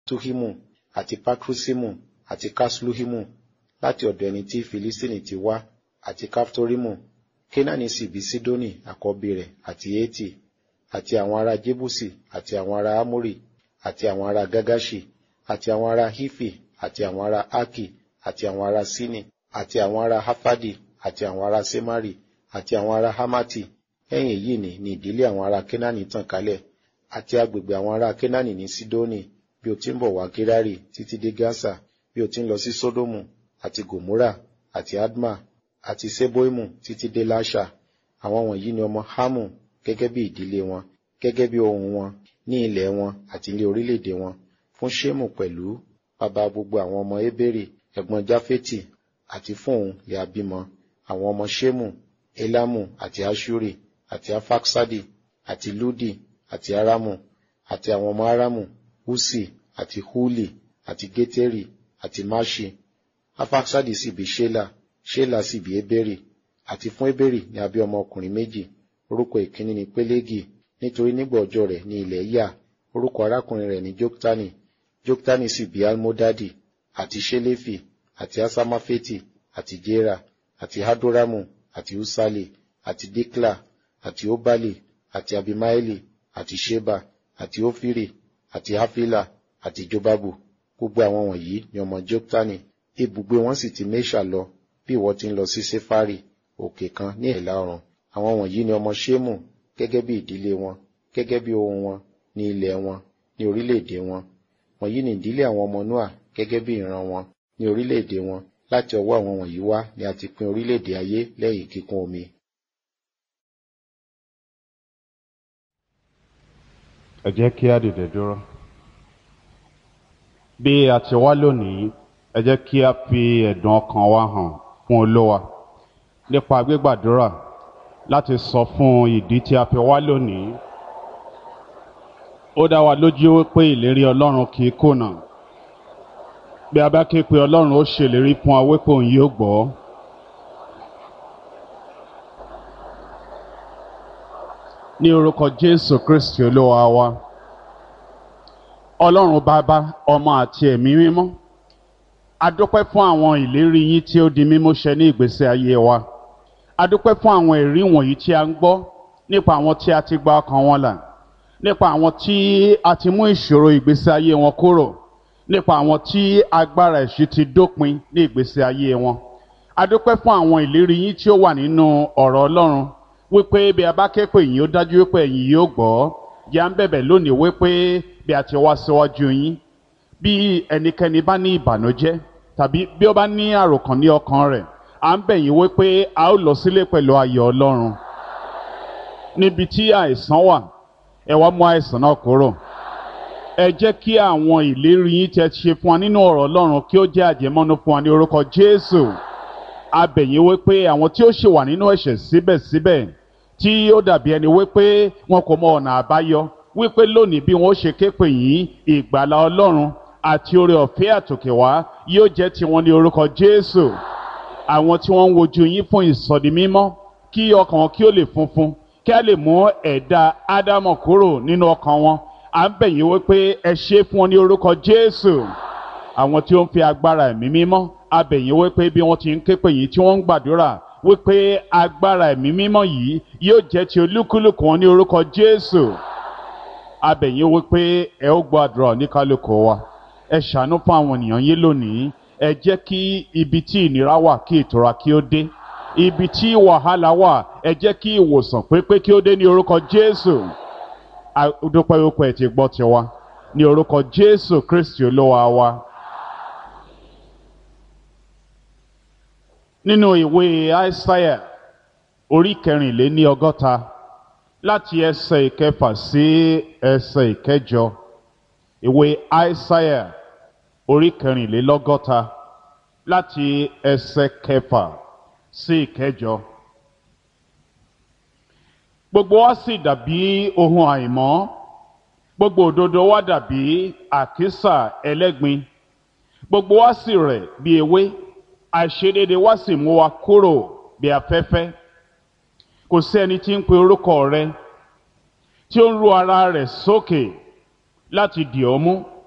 tuhimu àti pakrusimu àti kasluhimu láti ọ̀dọ̀ ẹni tí filistini ti wá àti kaftorimu kenani sì bí sidoni àkọ́bí rẹ̀ àti eti àti àwọn ará jebusi àti àwọn ará amori àti àwọn ará gagashi àti àwọn ará hifi àti àwọn ará aki àti àwọn ará sini àti àwọn ará hafadi àti àwọn ará semari àti àwọn ará hamati lẹ́yìn èyí ni ni ìdílé àwọn ará kenani tàn kálẹ̀ àti agbègbè àwọn ará kenani ní sidoni bí o ti ń bọ̀ wá gerari títí dé gaza bí o ti ń lọ sí sodomu àti gomora àti adma àti seboimu títí dé lasha àwọn wọ̀nyí ni ọmọ hamu gẹ́gẹ́ bí ìdílé wọn gẹ́gẹ́ bí ohun wọn ní ilẹ̀ wọn àti ilé orílẹ̀-èdè wọn fún shemu pẹ̀lú bàbá gbogbo àwọn ọmọ eberi ẹ̀gbọ́n jafeti àti fún òun lè abímọ àwọn ọmọ shemu elamu àti ashuri àti afaksadi àti ludi àti aramu àti àwọn ọmọ aramu husi àti huli àti geteri àti mashi afaksadi sì bí shela shela sì bí eberi àti fún eberi ní abí ọmọ ọkùnrin méjì orúkọ ìkíní ni pelegi nítorí nígbà ọjọ́ rẹ̀ ní ilẹ̀ yà orúkọ arákùnrin rẹ̀ ní joktani joktani sì bí almodadi àti shelefi àti asamafeti àti jera àti hadoramu àti usali àti dikla àti obali àti abimaeli àti sheba àti ofiri àti hafila àti jobabu gbogbo àwọn wọ̀nyí ni ọmọ joktani ibùgbé wọn sì ti mesha lọ bí ìwọ ti ń lọ sí sefari òkè kan ní ìlà oòrùn àwọn wọ̀nyí ni ọmọ shemu gẹ́gẹ́ bí ìdílé wọn gẹ́gẹ́ bí ohun wọn ní ilẹ̀ wọn ní orílẹ̀-èdè wọn wọ̀nyí ni ìdílé àwọn ọmọ noa gẹ́gẹ́ bí ìran wọn ní orílẹ̀-èdè wọn láti ọwọ́ àwọn wọ̀nyí wá ni a ti pín orílẹ̀-èdè ayé lẹ́yìn kíkún omi. ẹ jẹ́ kí á dìde dúró. bí a ti wá lónìí ẹ jẹ́ kí a fi ẹ̀dùn ọkàn wa hàn fún olówa nípa gbígbàdúrà láti sọ fún ìdí tí a fi wá lónìí. ó dá wa lójú pé ìlérí ọlọ́run kì í kùnà bí a bá ké pe ọlọ́run ó ṣèlérí fún wa wípé òun yóò gbọ́. ní orúkọ jésù kristi olúwa wa ọlọ́run bàbá ọmọ àti ẹ̀mí mímọ́ a dúpẹ́ fún àwọn ìlérí yín tí ó di mímú ṣẹ ní ìgbésí ayé wa a dúpẹ́ fún àwọn ẹ̀rí wọ̀nyí tí a ń gbọ́ nípa àwọn tí a ti gba ọkàn wọn là nípa àwọn tí a ti mú ìṣòro ìgbésí ayé wọn kúrò nípa àwọn tí agbára ẹ̀ṣin ti dópin ní ìgbésí ayé wọn a dúpẹ́ fún àwọn ìlérí yín tí ó wà nínú ọ̀rọ̀ ọlọ́run wípé bí a bá ké pè yín ó dájú wípé ẹ̀yin yóò gbọ́ yà ń bẹ̀bẹ̀ lónìí wípé bí a ti wá síwájú yín bí ẹnikẹ́ni bá ní ìbànújẹ́ tàbí bí ó bá ní àròkàn ní ọkàn rẹ̀ à ń bẹ̀ yín wípé a ó lọ sílé pẹ̀lú ayọ̀ ọlọ́run níbi tí àìsàn wà ẹ wá mú àìsàn náà kúrò ẹ jẹ́ kí àwọn ìlérí yín tẹ́ ṣe fún wa nínú ọ̀rọ̀ ọlọ́run kí ó jẹ́ àjẹmọ́nú fún wa ní orúkọ jésù a bẹ̀ yín wípé àwọn tí ó ṣì wà nínú ẹ̀ṣẹ̀ síbẹ̀síbẹ̀ tí ó dàbí ẹni wípé wọn kò mọ ọ̀nà àbáyọ wípé lónìí bí wọn ó ṣe képe yín ìgbàlá ọlọ́run àti oore ọ̀fẹ́ àtòkè wá yóò jẹ́ tiwọn ní orúkọ jésù àwọn tí wọ́n ń wojú yín fún ìsọdi mímọ́ kí ọkàn wọn kí ó lè funfun kí a lè mú ẹ̀dá ádámọ̀ kúrò nínú ọkàn wọn à ń bẹ̀ yín wípé ẹ ṣe fún wọn ní orúkọ jésù àwọn tí ó ń fi agbára ẹ̀mí mímọ́ a bẹ̀ yín wípé bí wọ́n ti ń képe yín tí wọ́n ń gbàdúrà wípé agbára ẹ̀mí mímọ́ yìí yóò jẹ́ ti olúkúlùkù wọn ní orúkọ jésù a bẹ̀ yín wípé ẹ ó gbọ́ àdúrà oníkálukú wa ẹ ṣàánú fún àwọn ènìyàn yín lónìí ẹ jẹ́ kí ibi tí ìnira wà kí ìtura kí ó dé ibi tí wàhálà wà ẹ jẹ́ kí ìwòsàn pépé kí ó dé ní orúkọ jésù dúpẹ́ wípé ẹ ti gbọ́ tiwa ní orúkọ jésù kristi olúwa wa. nínú ìwé aísáyà orí kẹrìnléní ọgọ́ta láti ẹsẹ̀ ìkẹfà sí ẹsẹ̀ ìkẹjọ ìwé aísáyà orí kẹrìnlélọ́gọ́ta láti ẹsẹ̀ kẹfà sí ìkẹjọ. gbogbo wa sì dàbí ohun àìmọ́ gbogbo òdodo wa dàbí àkísà ẹlẹ́gbin gbogbo wa sì rẹ̀ bí ewé àìṣedéédé wá sì mú wa kúrò bí afẹ́fẹ́ kò sí ẹni tí ń pe orúkọ rẹ tí ó ń ru ara rẹ̀ sókè láti dì ọ́ mú